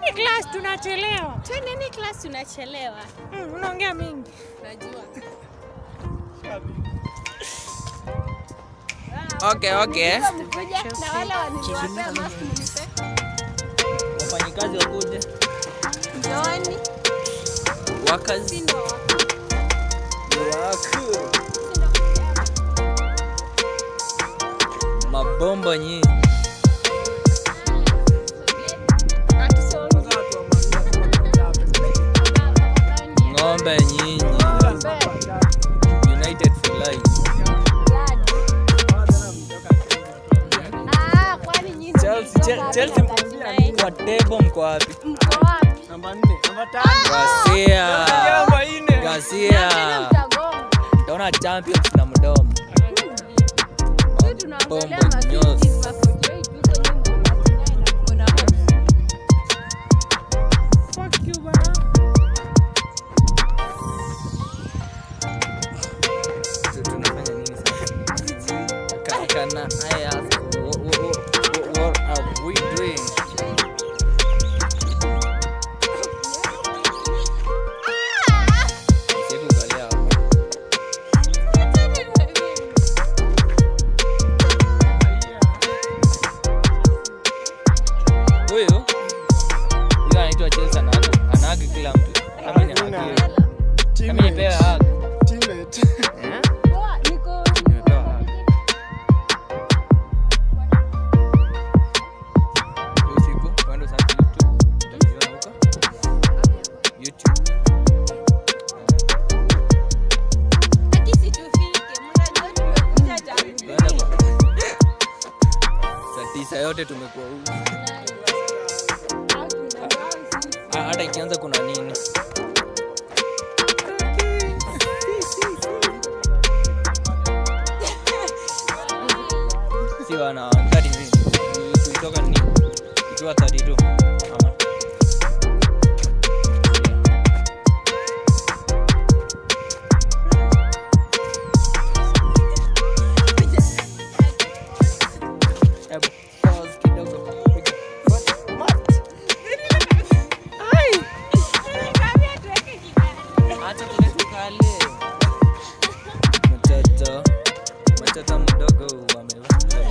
Twendeni class tunachelewa. Twendeni class tunachelewa. Mm, unaongea mingi. Najua. Okay, okay. Mkuja na wale waniliwapea mask mnipe. Wafanyikazi wakuje. Njooni. Workers. Si ndo Work. Mabomba nyinyi. Ng'ombe nyinyi. United for life. Ah, kwani nyinyi Chelsea, Chel- Chelsea kwa table mko wapi? mko wapi? Gasia. Tena Gasia. mtagonga. Taona champions na mdomo. Sisi tunaangalia Bombo ma nyosi. 50s, ma 48, huko nyuma mko na 49 na mko na hope. Fuck you bana. Tu- tunafanya nini sasa? Ka- Kana I ask what, what, what, what are we doing? Sikuangalia hapa. Huyu huyu anaitwa Chelsea anaga anaga kila mtu. Kama ni haki. Kama nipewe haki. Eh? Poa, niko Nimepewa haki. Hiyo siku kwenda sana YouTube. Utajiona huko. YouTube. Haki situfike, mnajua tumekuja jamii. Tunaenda kwa- Saa tisa yote tumekuwa huku. Ha- Hata ikianza kuna nini? Si wana ngadi nini? Tulitoka nini? Ikiwa 32 ama Hebu pause kidogo. Acha kule tukale. Mtoto mtoto mdogo amevaa.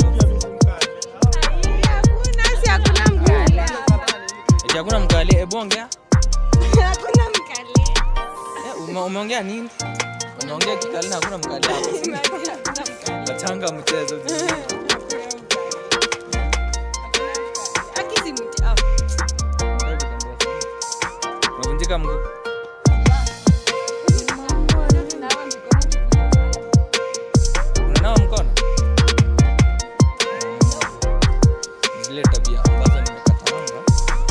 Hakuna, si hakuna mkale hapa. Eti hakuna mkali. Hebu ongea. Hakuna mkale. Eh, ume- umeongea nini? Umeongea kikali na hakuna mkali hapa. Imagine hakuna mkale. Tachanga mchezo. Haki si mti- ah, Unavunjika mguu. tunawa mikono tukiwa- Unanawa mkono? Zile tabia ambazo nimekatanga.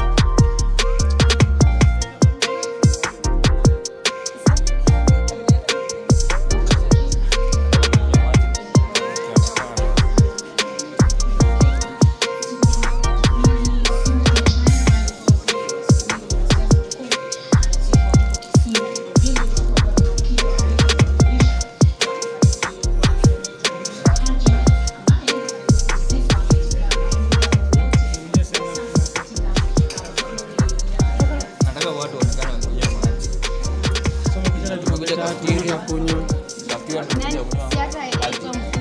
Nataka watu waonekane wakija maji. Tumekuja kafeteria. Kafeteria tumekuja kunywa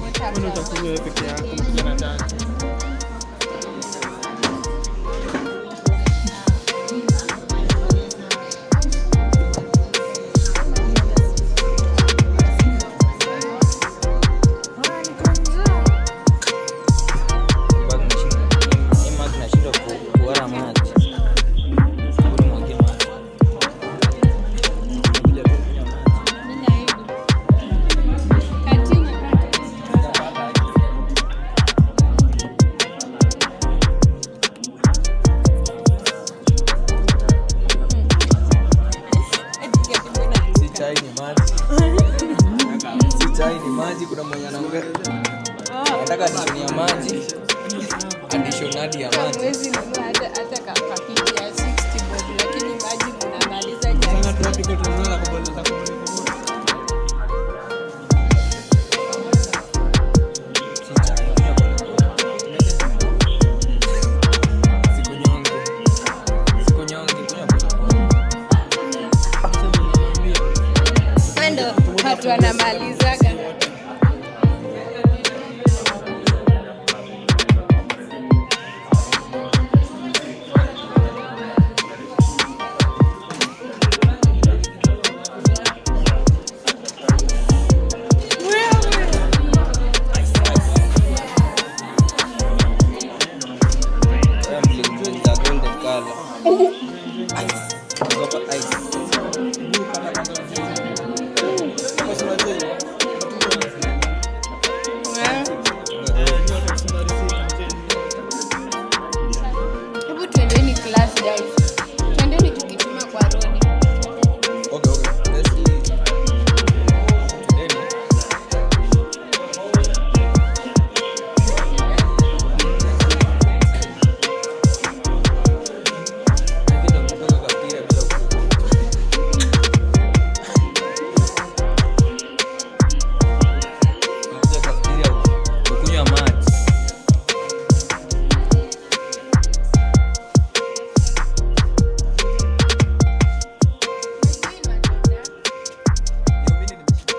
Bado nashinda- hii maji nashindwa ku- kuona maji. Hebu nimwagie maji. Nimekuja tu kunywa maji. Continue. Si chai ni maji. Si chai ni maji, kuna mwenye anaongea. Nataka addition ya maji. Addition hadi ya maji. Huwezi nunua hata hata ka pakiti ya 60 bob lakini maji mnamaliza jana. Si chai. Sikunyonge. mtu anamalizaga Sasa mlikuja golden color. Ice. Kutoka ice. Kama si unajua hiyo. hebu twendeni class guys twendeni tukituma kwa rodi Okay, okay. Let's see. Today, hivi ndo kutoka kwa mpira bila kuku. Kuja kwa mpira kukunywa maji. Hiyo mimi nimeshika.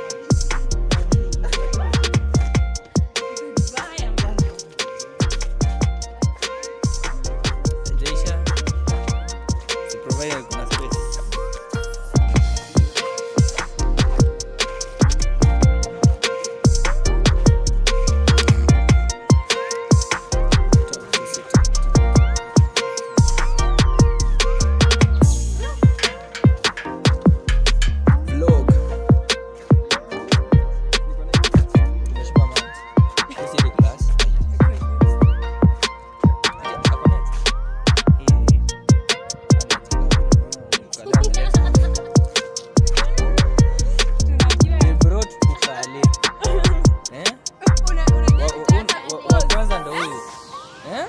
Haijaisha. Si provided kuna space. Vlog. Nimeshiba maji. Hii si ile glass. Hapo next. Hii. They brought ukale. Eh? Wa- wa- wa- wa kwanza ndo huyu. Eh?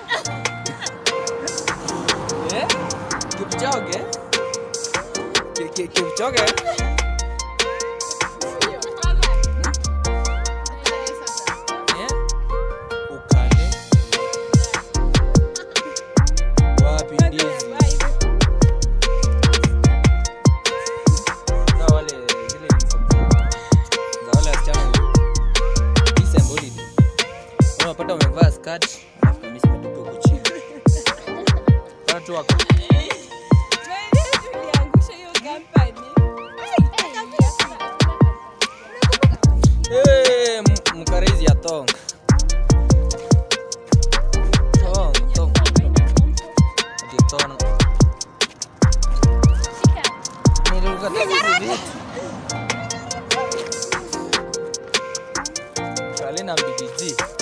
Eh? Kipchoge? Ki- ki- Kipchoge? Eh? Ukale. Wapi ndizi? Sasa wale zile uniform za wale wasichana disembodied. Unapata umevaa skirt alafu kamisi imetupwa huko chini. Watu wako Eh, m- mkarizi ya tong. Tong, tong. Ati tong. Nilikuwa nataka hizi vitu. Kalina mbidiji.